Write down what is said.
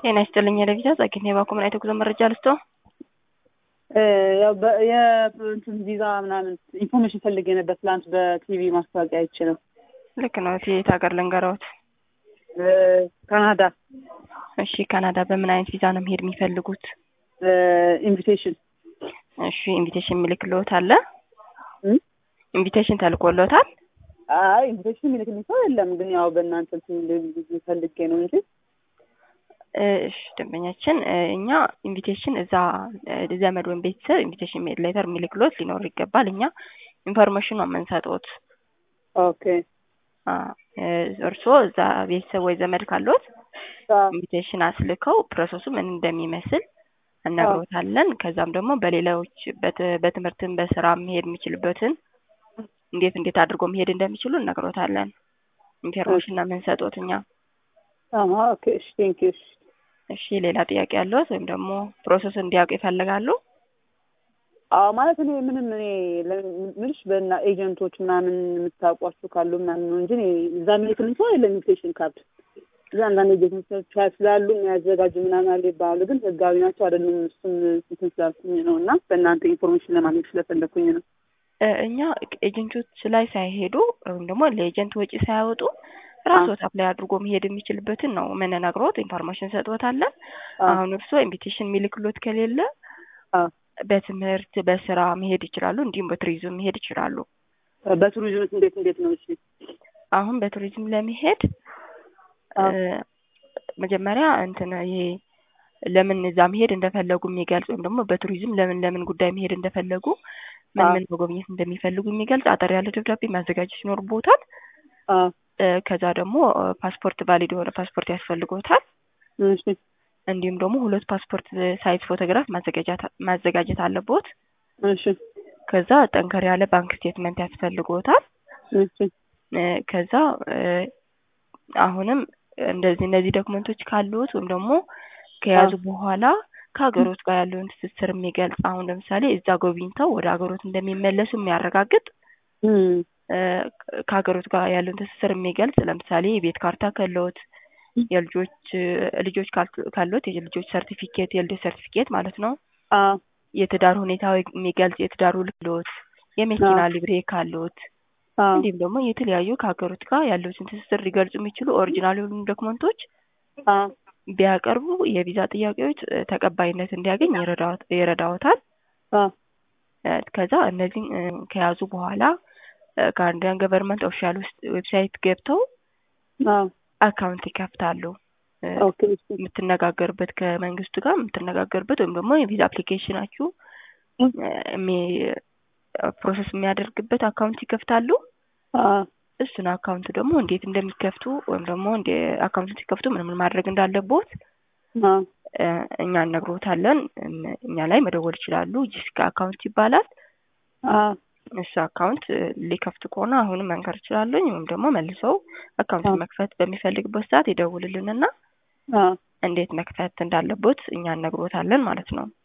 ጤና ይስጥልኝ የለቪዛ ጸግኔ ባኮምን አይተ ጉዞ መረጃ ልስቶ ያው የእንትን ቪዛ ምናምን ኢንፎርሜሽን ፈልጌ ነበር። ትላንት በቲቪ ማስታወቂያ አይቼ ነው። ልክ ነው። የት ሀገር ልንገራዎት? ካናዳ። እሺ ካናዳ በምን አይነት ቪዛ ነው መሄድ የሚፈልጉት? ኢንቪቴሽን። እሺ ኢንቪቴሽን የሚልክልዎት አለ? ኢንቪቴሽን ተልኮልዎታል? አይ ኢንቪቴሽን የሚልክልኝ ሰው የለም፣ ግን ያው በእናንተ እንትን ፈልጌ ነው እንጂ እሺ ደንበኛችን እኛ ኢንቪቴሽን እዛ ዘመድ ወይም ቤተሰብ ኢንቪቴሽን ሌተር የሚልክሎት ሊኖር ይገባል። እኛ ኢንፎርሜሽን ነው የምንሰጡት። ኦኬ እርስዎ እዛ ቤተሰብ ወይ ዘመድ ካሎት ኢንቪቴሽን አስልከው ፕሮሰሱ ምን እንደሚመስል እነግሮታለን። ከዛም ደግሞ በሌሎች በትምህርትን በስራ መሄድ የሚችልበትን እንዴት እንዴት አድርጎ መሄድ እንደሚችሉ እነግሮታለን። ኢንፎርሜሽን ነው የምንሰጡት እኛ። ኦኬ እሺ ቴንክ ዩ እሺ ሌላ ጥያቄ ያለዎት ወይም ደግሞ ፕሮሰስ እንዲያውቁ ይፈልጋሉ? አዎ ማለት እኔ ምንም እኔ ምንሽ በና ኤጀንቶች ምናምን የምታውቋቸው ካሉ ምናምን ነው እንጂ እኔ እዛ የሚልክልኝ ሰው የለም። ኢንቪቴሽን ካርድ እዛ አንዳንድ ኤጀንቶች ስላሉ የሚያዘጋጁ ምናምን አለ ይባላሉ፣ ግን ህጋዊ ናቸው አይደሉም። እሱም እንትን ስላልኩኝ ነው እና በእናንተ ኢንፎርሜሽን ለማግኘት ስለፈለኩኝ ነው። እኛ ኤጀንቶች ላይ ሳይሄዱ ወይም ደግሞ ለኤጀንት ወጪ ሳያወጡ ራስዎት አፕላይ አድርጎ መሄድ የሚችልበትን ነው የምንነግሮት። ኢንፎርሜሽን ሰጥዎታለን። አሁን እርስዎ ኢንቪቴሽን የሚልክሎት ከሌለ በትምህርት በስራ መሄድ ይችላሉ። እንዲሁም በቱሪዝም መሄድ ይችላሉ። በቱሪዝም እንዴት እንዴት ነው? እሺ አሁን በቱሪዝም ለመሄድ መጀመሪያ እንትን ይሄ ለምን እዛ መሄድ እንደፈለጉ የሚገልጽ ወይም ደግሞ በቱሪዝም ለምን ለምን ጉዳይ መሄድ እንደፈለጉ ምን ምን መጎብኘት እንደሚፈልጉ የሚገልጽ አጠር ያለ ደብዳቤ ማዘጋጀት ይኖርቦታል። ከዛ ደግሞ ፓስፖርት ቫሊድ የሆነ ፓስፖርት ያስፈልጎታል። እንዲሁም ደግሞ ሁለት ፓስፖርት ሳይዝ ፎቶግራፍ ማዘጋጀት አለቦት። እሺ ከዛ ጠንከር ያለ ባንክ ስቴትመንት ያስፈልጎታል። ከዛ አሁንም እንደዚህ እነዚህ ዶክመንቶች ካሉት ወይም ደግሞ ከያዙ በኋላ ከሀገሮት ጋር ያለውን ትስስር የሚገልጽ አሁን ለምሳሌ እዛ ጎብኝተው ወደ ሀገሮት እንደሚመለሱ የሚያረጋግጥ ከሀገሮት ጋር ያለውን ትስስር የሚገልጽ ለምሳሌ የቤት ካርታ ካለዎት፣ የልጆች ልጆች ካለዎት የልጆች ሰርቲፊኬት የልደት ሰርቲፊኬት ማለት ነው። የትዳር ሁኔታ የሚገልጽ የትዳር ውል ካለዎት፣ የመኪና ሊብሬ ካለዎት እንዲሁም ደግሞ የተለያዩ ከሀገሮት ጋር ያለውን ትስስር ሊገልጹ የሚችሉ ኦሪጂናል የሆኑ ዶክመንቶች ቢያቀርቡ የቪዛ ጥያቄዎች ተቀባይነት እንዲያገኝ ይረዳዎታል። ከዛ እነዚህን ከያዙ በኋላ ከአንዳንድ ገቨርንመንት ኦፊሻል ውስጥ ዌብሳይት ገብተው አካውንት ይከፍታሉ። የምትነጋገርበት ከመንግስቱ ጋር የምትነጋገርበት ወይም ደግሞ የቪዛ አፕሊኬሽናችሁ ፕሮሰስ የሚያደርግበት አካውንት ይከፍታሉ። እሱን አካውንት ደግሞ እንዴት እንደሚከፍቱ ወይም ደግሞ እንደ አካውንት ሲከፍቱ ምን ምን ማድረግ እንዳለቦት እኛ እነግሮታለን። እኛ ላይ መደወል ይችላሉ። ጂሲካ አካውንት ይባላል። እሱ አካውንት ሊከፍቱ ከሆነ አሁንም መንገር ይችላሉኝ ወይም ደግሞ መልሰው አካውንት መክፈት በሚፈልግበት ሰዓት ይደውልልንና እንዴት መክፈት እንዳለቦት እኛ እነግሮታለን ማለት ነው።